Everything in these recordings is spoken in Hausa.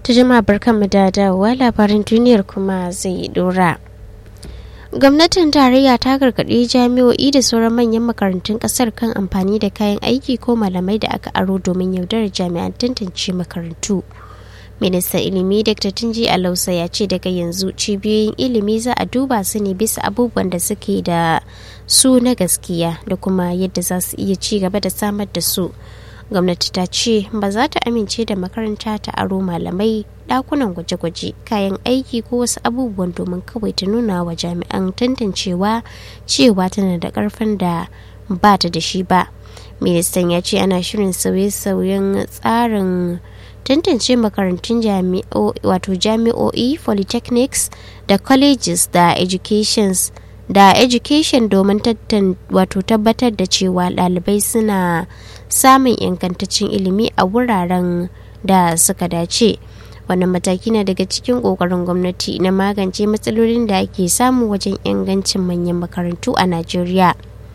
ta jama'a barkanmu da dawowa labarin duniyar kuma zai dora gwamnatin tarayya ta gargaɗi jami'o'i da sauran manyan makarantun ƙasar kan amfani da kayan aiki ko malamai da aka aro domin yaudarar jami'an tantance makarantu ministan ilimi dr tunji alausa ya ce daga yanzu cibiyoyin ilimi za a duba su ne bisa abubuwan da suke da su na gaskiya da kuma yadda za su iya ci gaba da samar da su gwamnati ta ce ba za ta amince da makaranta ta aro malamai dakunan gwaje-gwaje kayan aiki ko wasu abubuwan domin kawai ta nuna wa jami'an tantancewa cewa tana da karfin da ba ta da shi ba ministan ya ce ana shirin sauye-sauyen tsarin tantance makarantun wato jami'o'i polytechnics da colleges da educations da education domin wato tabbatar da cewa ɗalibai suna samun ingantaccen ilimi a wuraren da suka dace wannan mataki na daga cikin ƙoƙarin gwamnati na magance matsalolin da ake samu wajen ingancin manyan makarantu a najeriya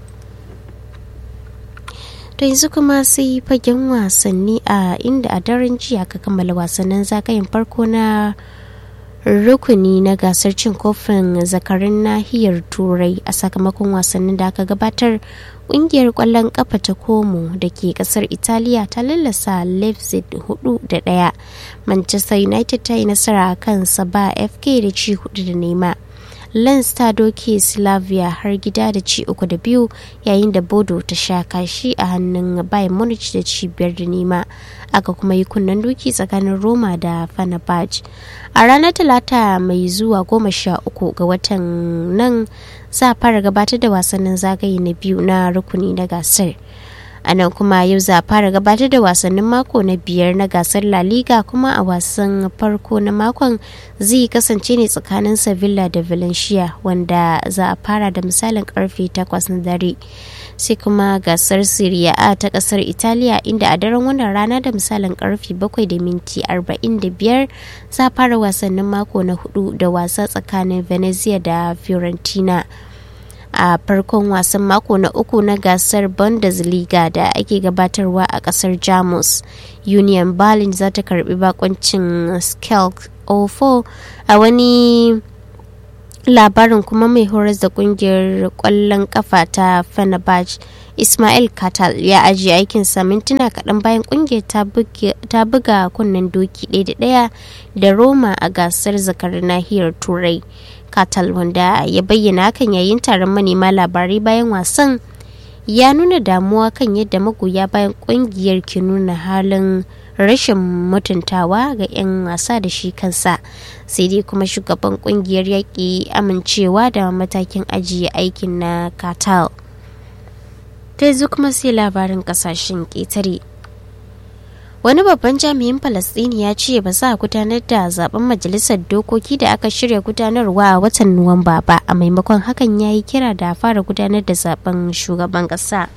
to yanzu kuma sai fagen wasanni a inda a daren jiya ka kammala wasannin zagayen farko na rukuni na gasar cin kofin zakarin nahiyar turai a sakamakon wasannin da aka gabatar kungiyar kwallon kafa ta komo da ke kasar italiya ta lallasa leipzig hudu da daya manchester united ta yi nasara a kan saba fk da ci hudu da nema lens ta doke slavia har gida da ci uku da biyu yayin da bodo ta sha kashi a hannun bayern munich da ci biyar da nema aka kuma yi kunnen doki tsakanin roma da fanabaj a ranar talata mai zuwa goma sha uku ga watan nan za a fara gabatar da wasannin zagaye na biyu na rukuni na gasar a nan kuma yau za a fara gabatar da wasannin mako na biyar na gasar la liga kuma a wasan farko na makon zai kasance ne tsakanin sevilla da valencia wanda za a fara da misalin karfe 8 na dare sai kuma gasar Serie A ta kasar Italiya inda a daren wannan rana da misalin karfe 7 da minti 45 za fara wasannin mako na hudu da wasa tsakanin Venezia da Fiorentina. a farkon wasan mako na uku na gasar bundesliga da ake gabatarwa a kasar jamus union berlin za ta karbi bakoncin skelk 04 a wani labarin kuma mai horas da kungiyar kwallon kafa ta fenerbahce ismail katal ya ajiye aikinsa mintuna kaɗan bayan kungiyar ta buga kunnen doki ɗaya da ɗaya da roma a gasar zakar nahiyar turai katal wanda ya bayyana hakan yayin taron manema labarai bayan wasan ya nuna damuwa kan yadda magoya bayan kungiyar ke nuna halin rashin mutuntawa ga 'yan wasa da shi kansa sai dai kuma shugaban kungiyar yaƙi amincewa da matakin ajiye aikin na katal ta yanzu kuma sai labarin kasashen ƙetare wani babban jami'in falastini ya ce ba za a gudanar da zaben majalisar dokoki da aka shirya gudanarwa a watan nuwamba ba a maimakon hakan ya yi kira da fara gudanar da zaben shugaban ƙasa.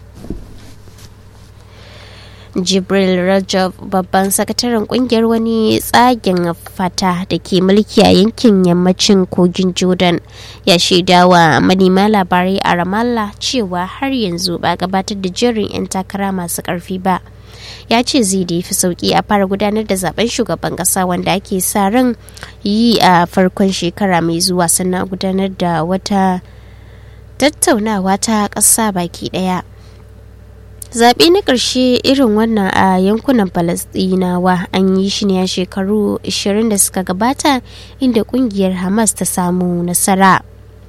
jibril rajab babban sakataren kungiyar wani tsagen fata da ke mulki a yankin yammacin kogin jordan ya shaidawa manema labarai a ramallah cewa har yanzu ba gabatar da jerin 'yan takara masu karfi ba ya ce zai da fi sauki a fara gudanar da zaben shugaban kasa wanda ake sa ran yi a farkon shekara mai zuwa sannan gudanar da wata tattaunawa ta ƙasa baki ɗaya. zaɓe na ƙarshe irin wannan a yankunan falasɗinawa an yi shi ne a shekaru 20 da suka gabata inda ƙungiyar hamas ta samu nasara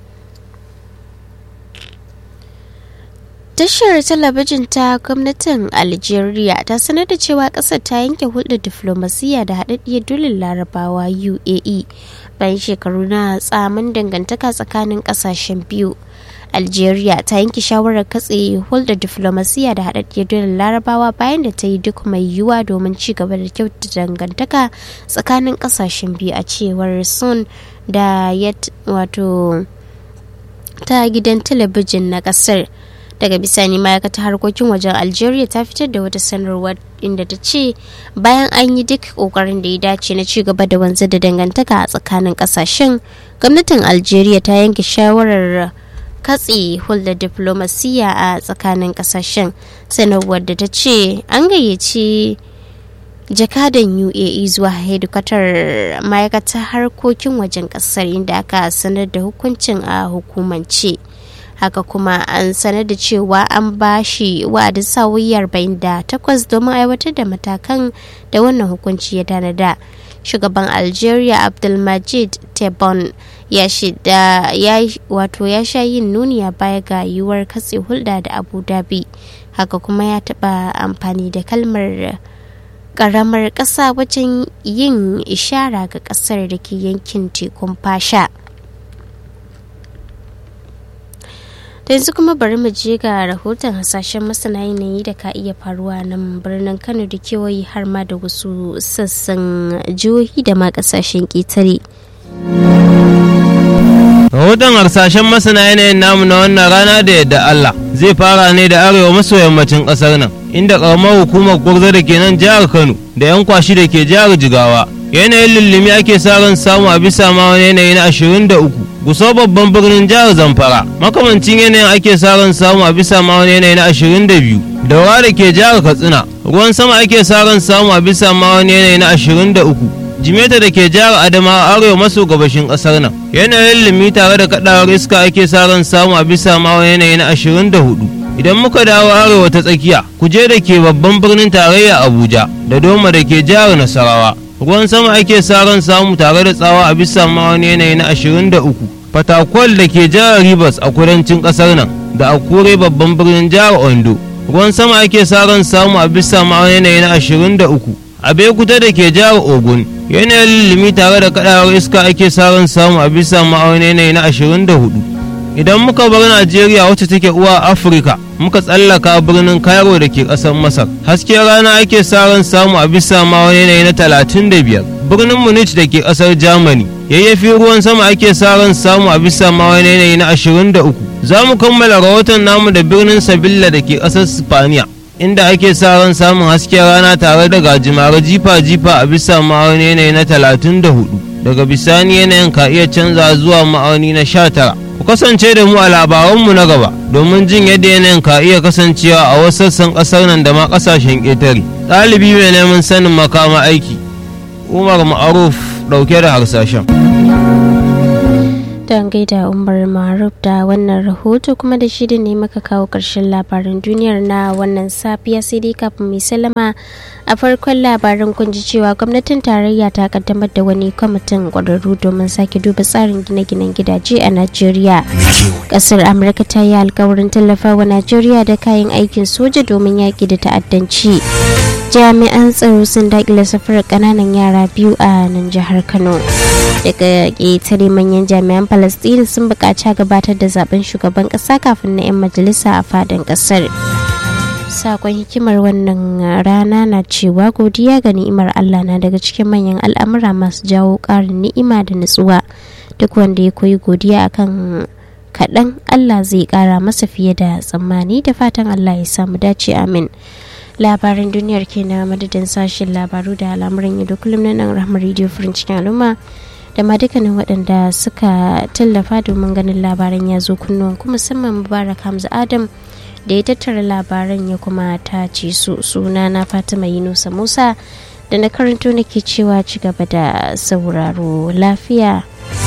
tashar talabijin ta gwamnatin algeria ta sanar da cewa ƙasar ta yanke hulɗar diflomasiyya da haɗaɗɗiyar dulin larabawa uae bayan shekaru na tsamin dangantaka tsakanin ƙasashen biyu algeria ta yanke shawarar katse hulɗar diflomasiyya da haɗaɗɗiyar dole larabawa bayan da ta yi duk mai yiwuwa domin ci gaba da kyautata dangantaka tsakanin ƙasashen biyu a cewar sun da ya wato ta gidan talabijin na ƙasar daga bisani ma'aikatar harkokin wajen algeria ta fitar da wata sanarwar inda ta ce bayan an yi duk kokarin da ya dace na ci gaba da wanzar da dangantaka a tsakanin kasashen gwamnatin algeria ta yanke shawarar katse hulɗar diflomasiyya a tsakanin kasashen sanarwar da ta ce an gayyaci jakadan uae zuwa hedikwatar ma'aikatar harkokin wajen kasar inda aka sanar da hukuncin a hukumance haka kuma an sanar da cewa an ba shi wa'adin sa'o'i 48 domin aiwatar da matakan da wannan hukunci ya tanada shugaban algeria abdulmajid tebboune ya shida ya wato ya sha yin nuni a baya ga yiwuwar katse hulɗa da abu dhabi haka kuma ya taɓa amfani da kalmar karamar ƙasa wajen yin ishara ga ƙasar da ke yankin tekun fasha da yanzu kuma bari mu je ga rahoton hasashen masana yanayi da ka iya faruwa nan birnin kano da kewaye har ma da wasu sassan jihohi da ma kasashen ƙetare. rahoton harsashen masana yanayin namu na wannan rana da yadda Allah zai fara ne da arewa maso yammacin kasar nan inda karamar hukumar gwarzo da ke nan jihar Kano da yan kwashi da ke jihar Jigawa yanayin lullumi ake sa ran samu a bisa ma wani yanayi na 23 guso babban birnin jihar Zamfara makamancin yanayin ake sa ran samu a bisa ma wani yanayi na 22 daura da ke jihar Katsina ruwan sama ake sa ran samu a bisa ma wani yanayi na 23 jimeta da ke jihar adamawa arewa maso gabashin kasar nan yanayin limi tare da kadawar iska ake sa ran samu a bisa ma yanayi na 24 idan muka dawo arewa ta tsakiya kuje da ke babban birnin tarayya abuja da doma da ke jihar nasarawa ruwan sama ake sa ran samu tare da tsawa a bisa ma wani yanayi na 23 fatakwal da ke jihar rivers a kudancin kasar nan da akure babban birnin jihar ondo ruwan sama ake sa ran samu a bisa ma wani yanayi na 23 a kuta da ke jihar ogun yanayin limi tare da kadawar iska ake samun samu a bisa ma'auni yanayi na 24 idan muka bar najeriya wacce take uwa afirka muka tsallaka birnin cairo da ke ƙasar masar hasken rana ake samun samu a bisa ma'auni yanayi na 35 birnin munich da ke ƙasar germany yayyafi ruwan sama ake samun samu a bisa ma'auni yanayi na 23 za mu kammala rahoton namu da birnin sabilla da ke ƙasar spaniya inda ake sa ran samun hasken rana tare da gajimare jifa-jifa a bisa ma'auni yanayi na 34 daga bisani yanayin ka iya canza zuwa ma'auni na 19 ku kasance da mu a labaranmu na gaba domin jin yadda yanayin ka iya kasancewa a wasu sassan ƙasar nan da ma ƙasashen ƙetare ɗalibi mai neman sanin makama aiki umar ma'aruf ɗauke da harsashen don gaida umar maruf da wannan rahoto kuma da shi ne maka kawo ƙarshen labaran duniyar na wannan safiya sai dai kafin mai salama a farkon labaran kun ji cewa gwamnatin tarayya ta kaddamar da wani kwamitin ƙwararru domin sake duba tsarin gine-ginen gidaje a najeriya ƙasar amurka ta yi alkawarin tallafawa najeriya da kayan aikin soja domin yaƙi da ta'addanci jami'an tsaro sun daƙile safarar ƙananan yara biyu a nan jihar kano daga ƙetare manyan jami'an palestine sun buƙaci gabatar da zaben shugaban ƙasa kafin na 'yan majalisa a fadin ƙasar sakon hikimar wannan rana na cewa godiya ga ni'imar allah na daga cikin manyan al'amura masu jawo ƙarin ni'ima da nutsuwa duk wanda ya koyi godiya akan kaɗan allah zai ƙara masa fiye da tsammani da fatan allah ya samu dace amin labaran duniyar ke na madadin sashen labaru da al'amuran yau da kullum na nan rahmar rediyo furin cikin al'umma da ma dukkanin waɗanda suka tallafa domin ganin labaran ya zo kunnuwan kuma musamman mubarak hamza adam da ya tattara labaran ya kuma tace su suna na fatima yunusa musa da na karanto nake cewa ci gaba da sauraro lafiya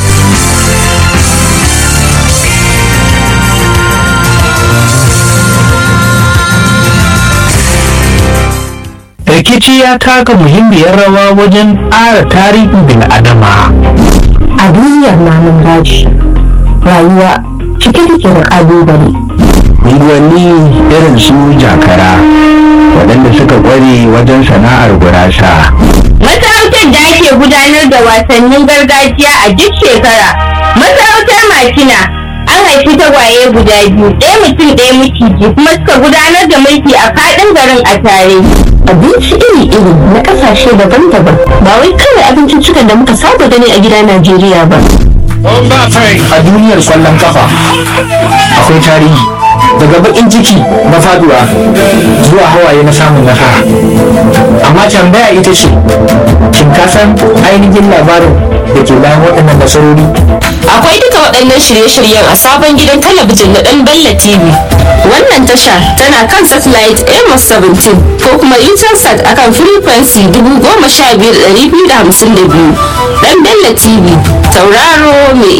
rikici ya taka muhimmiyar rawa wajen ƙara tarihin bil'adama a duniyar namun daji rayuwa cike take da ƙalubale unguwanni irin su jakara waɗanda suka ƙware wajen sana'ar gurasa Masarautar da ake gudanar da wasannin gargajiya a duk shekara. Masarautar Makina an haifi tagwaye guda biyu, ɗaya mutum ɗaya miciji kuma suka gudanar da mulki a faɗin garin a tare. abinci iri-iri na ƙasashe daban-daban ba wai kawai abinciccikan da muka saba gani a gida najeriya ba a duniyar kwallon kafa akwai tarihi daga bakin ciki na faduwa zuwa hawaye na samun nasara amma tambaya ita ce shin ka san ainihin labarin da ke bayan waɗannan nasarori Akwai duka waɗannan shirye-shiryen a sabon gidan talabijin na ɗan Bella TV. Wannan tasha tana kan satellite Amos 17 ko kuma Intelsat akan frequency 15252. Ɗan Bella TV, tauraro mai